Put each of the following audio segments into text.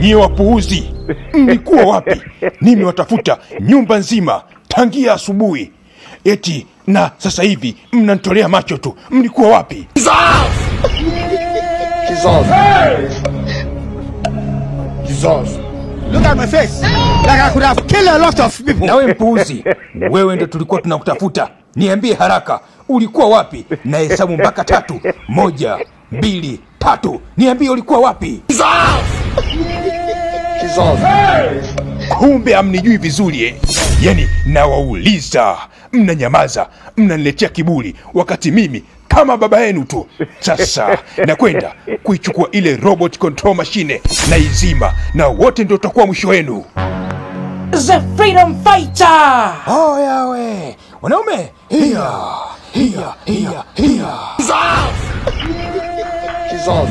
Nyie wapuuzi, mlikuwa wapi? Nimewatafuta nyumba nzima tangia asubuhi, eti na sasa hivi mnanitolea macho tu. Mlikuwa wapi? Jesus. Jesus. Look at my face. Like I could have killed a lot of people. Nawe mpuuzi, wewe ndo tulikuwa tunakutafuta. Niambie haraka, ulikuwa wapi? Na hesabu mpaka tatu. Moja, mbili, tatu. Niambie ulikuwa wapi? Jesus. Kumbe hamnijui vizuri eh? Yani nawauliza, mnanyamaza, mnaniletea kiburi, wakati mimi kama baba yenu tu. Sasa nakwenda kuichukua ile robot control machine na izima, na wote ndio utakuwa mwisho wenu. The Freedom Fighter! Oya we wanaume, hiya hiya hiya hiya. Jesus.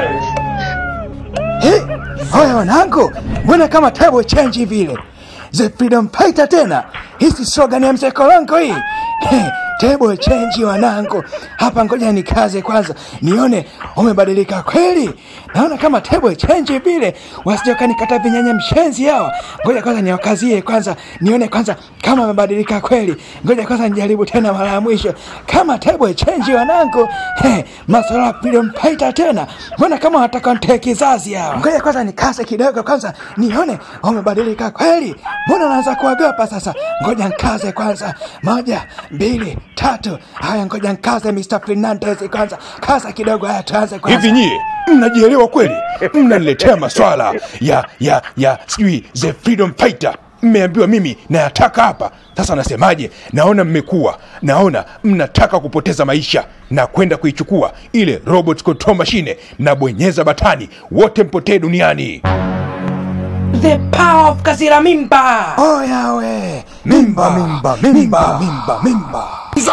Hey, haya wanangu, mbona kama table change vile? The Freedom Fighter tena? Hii si slogan ya mzee Kolongo hii? Hey, table change wanangu. Hapa ngoja nikaze kwanza, nione umebadilika kweli. Naona kama table change vile, wasije wakanikata vinyanya mshenzi hawa. Ngoja kwanza niwakazie kwanza, nione kwanza kama wamebadilika kweli. Ngoja kwanza nijaribu tena mara ya mwisho. Kama table change wanangu. Hey, masuala ya Freedom Fighter tena. Mbona kama wataka nitoe kizazi hawa? Ngoja kwanza nikase kidogo kwanza, nione wamebadilika kweli. Mbona naanza kuogopa sasa? Ngoja nkaze kwanza. Moja, mbili, tatu. Haya, ngoja nkaze Mr. Fernandez kwanza. Kaza kidogo, haya tuanze kwanza. Hivi nyie mnajielewa kweli? Mnaniletea maswala ya ya ya sijui the freedom fighter mmeambiwa mimi nayataka hapa. Sasa nasemaje? Naona mmekuwa, naona mnataka kupoteza maisha na kwenda kuichukua ile robot control machine na bonyeza batani, wote mpotee duniani. The power of Kazira Mimba! Oya we, mimba, mimba, mimba, mimba, mimba.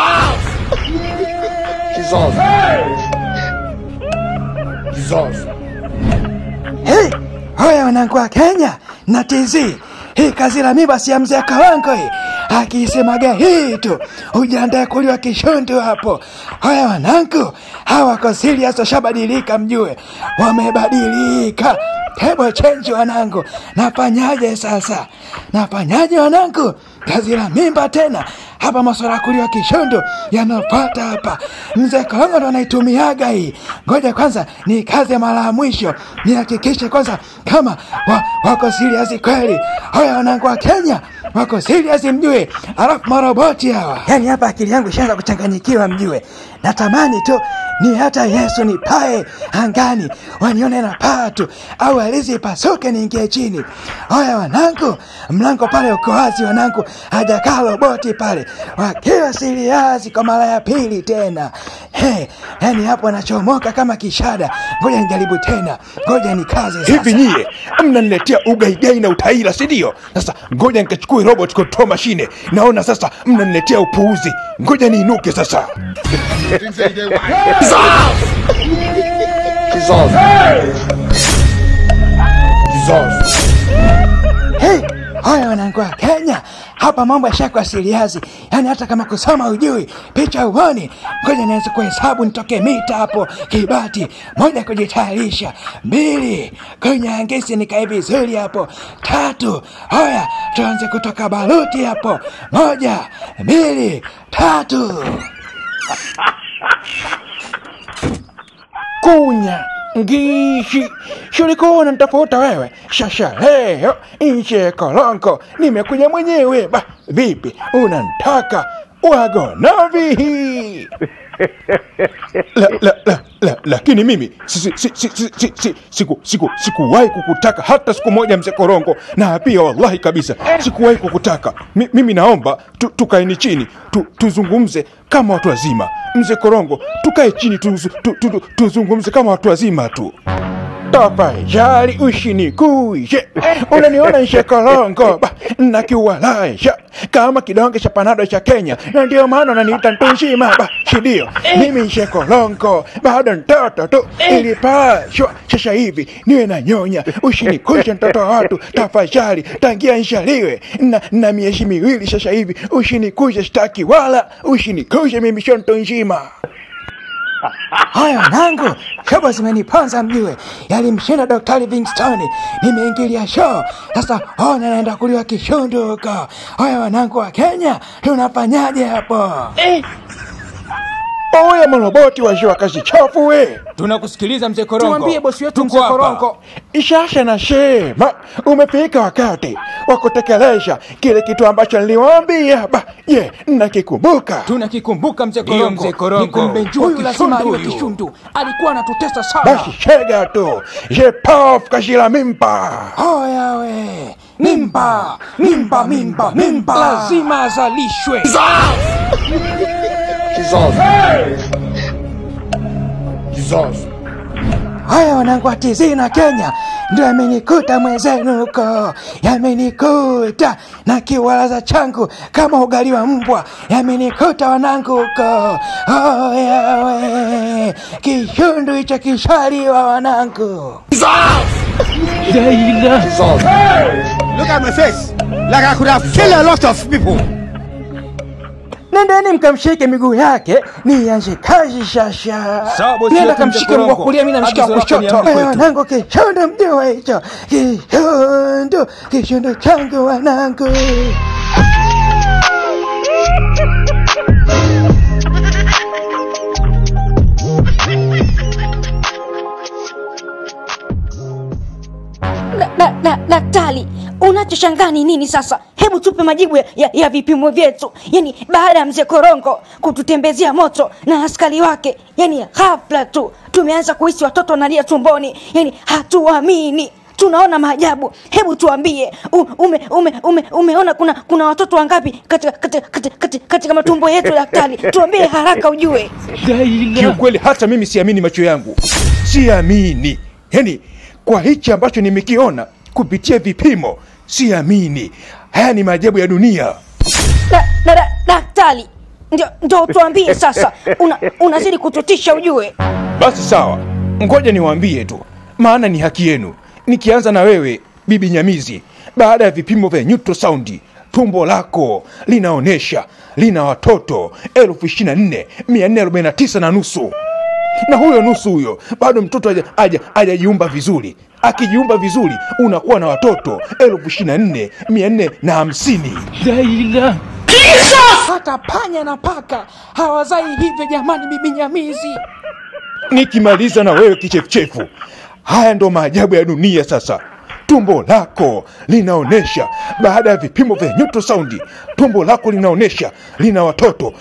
Jesus. Jesus. Hey, hoya wanangu wa Kenya na TZ, hii kazi la mimba si ya mzee Kawango hii. Akisemaga hii tu, ujiandae kuliwa kishundu hapo. Hoya wanangu, hawa wako serious, washabadilika mjue, wamebadilika. Table change wanangu, nafanyaje sasa? Nafanyaje wanangu? Kazi la mimba tena hapa, maswala ya kuliwa kishondo yanapata hapa. Mzee Kolongo ndo anaitumiaga hii. Ngoja kwanza ni kazi ya mara ya mwisho, nihakikishe kwanza kama wa, wako serious kweli. Haya wanangu wa Kenya wako serious mjue, alafu maroboti hawa. Yani hapa akili yangu ishaanza kuchanganyikiwa mjue, natamani tu ni hata Yesu nipae angani wanione na paa tu, au alizi ipasuke niingie chini. Haya wanangu, mlango pale uko wazi wanangu, hajakaa roboti pale, wakiwa siriazi kwa mara ya pili tena. Hey, yani hapo anachomoka kama kishada. Ngoja nijaribu tena, ngoja nikaze sasa. Hivi nyie mnaniletea ugaigai na utaila, si ndio? Sasa ngoja nikachukue robot control machine. Naona sasa mnaniletea upuuzi. Ngoja niinuke sasa. Jesus. Jesus. Hey, haya wanangu wa Kenya, hapa mambo yashakuwa siriazi, yaani hata kama kusoma ujui, picha uoni. Ngoja nianze kuhesabu nitoke mita hapo kibati. Moja, kujitayarisha. Mbili, kunyangisi nikae vizuri hapo. Tatu, haya tuanze kutoka baruti hapo. Moja, mbili, tatu. Kunya ngishi shulikuwa nitafuta wewe shasha leo nje kolonko nimekuja mwenyewe ba vipi unantaka wagonavi la, la, la, la, lakini mimi si- si- si- si- si- si- si- siku siku sikuwahi kukutaka hata siku moja mzee korongo na pia wallahi kabisa sikuwahi kukutaka Mi, mimi naomba tu, tukaeni chini tu, tuzungumze kama watu wazima mzee korongo tukae chini tuzu, tu, tu, tu, tuzungumze kama watu wazima tu tafadhali usinikuje unaniona nshekolongo ba nakiwalaisha kama kidonge cha panado cha kenya na ndio maana unaniita ntunzima ba shidio mimi nshekolongo bado mtoto tu ilipashwa sasa hivi niwe na nyonya usinikuje mtoto wa watu tafadhali tangia nshaliwe na, na miezi miwili sasa hivi usinikuje staki wala usinikuje mimi sio ntunzima haya wanangu shobo zimeniponza mjue yalimshinda daktari Livingstone nimeingilia show sasa ona naenda kuliwa kishundu huko haya wanangu wa Kenya tunafanyaje hapo oya maroboti washiwa kazi chafu we Tunakusikiliza mzee Korongo. Tuambie bosi wetu Tuko mzee hapa. Korongo. Ishasha na shema, umefika wakati wa kutekeleza kile kitu ambacho niliwaambia. Ba, ye, nakikumbuka. Tunakikumbuka mzee Ndiyo, Korongo. mzee Korongo. Nikumbenjua Huyu lazima kishundu aliwe huyu. kishundu alikuwa anatutesa sana Basi shega tu, je paf kashila mimpa. Hoya we mimba mimba mimba mimba Lazima azalishwe. Kizazi. Kizazi. haya wanangu wa TZ na Kenya ndio yamenikuta mwenzenu huko yamenikuta na kiwalaza changu kama ugali wa mbwa yamenikuta wanangu huko hoya we kishundu hicho kishaliwa wanangu Kizazi. Look at my face. Like I could have killed a lot of people. nendeni mkamshike miguu yake nianze kazi sasa Sawa, bosi nenda wetu, kamshike mzee mguu wa Korongo. kulia mi namshika wa Agizo lako ni kushoto amri Eh, kwetu. wanangu kishundu mjua hicho kishundu kishundu changu wanangu Da- da- da- Daktari, unachoshangaa ni nini sasa? Hebu tupe majibu ya, ya, ya vipimo vyetu. Yani baada ya mzee Korongo kututembezea moto na askari wake, yani ghafla tu tumeanza kuhisi watoto wanalia tumboni, yani hatuamini tunaona maajabu. Hebu tuambie, u- ume, ume, ume, umeona kuna kuna watoto wangapi katika, katika, katika, katika, katika matumbo yetu daktari? Tuambie haraka ujue. Kiukweli hata mimi siamini macho yangu, siamini. Yani kwa hichi ambacho nimekiona kupitia vipimo, siamini. Haya ni maajabu ya dunia. Da- da- da- Daktari, ndio ndio tuambie sasa, una, unazidi kututisha ujue. Basi sawa, ngoja niwaambie tu, maana ni haki yenu. Nikianza na wewe bibi Nyamizi, baada ya vipimo vya ultrasound tumbo lako linaonyesha lina watoto elfu ishirini na nne mia nne arobaini na tisa na nusu na huyo nusu huyo bado mtoto haja- haja- hajajiumba vizuri. Akijiumba vizuri unakuwa na watoto elfu ishirini na nne mia nne na hamsini. hata panya na paka hawazai hivyo jamani bibi nyamizi nikimaliza na wewe kichefuchefu. Haya ndo maajabu ya dunia. Sasa tumbo lako linaonyesha, baada ya vipimo vya ultrasound, tumbo lako linaonyesha lina watoto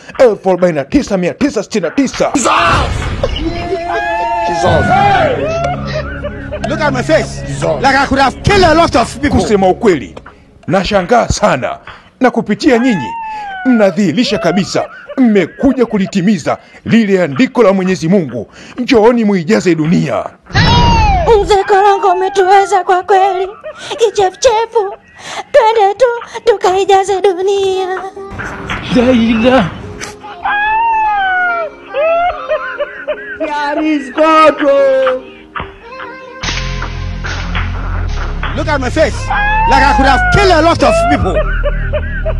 49969 Kizazi. Look at my face. Kizazi. Like I could have killed a lot of people. Kusema ukweli, nashangaa sana, na kupitia nyinyi mnadhihirisha kabisa mmekuja kulitimiza lile andiko la Mwenyezi Mungu, njooni muijaze dunia. Mzee Korongo umetuweza kwa kweli, kichefuchefu. Twende tu tukaijaze dunia. Look at my face. Like I could have killed a lot of people.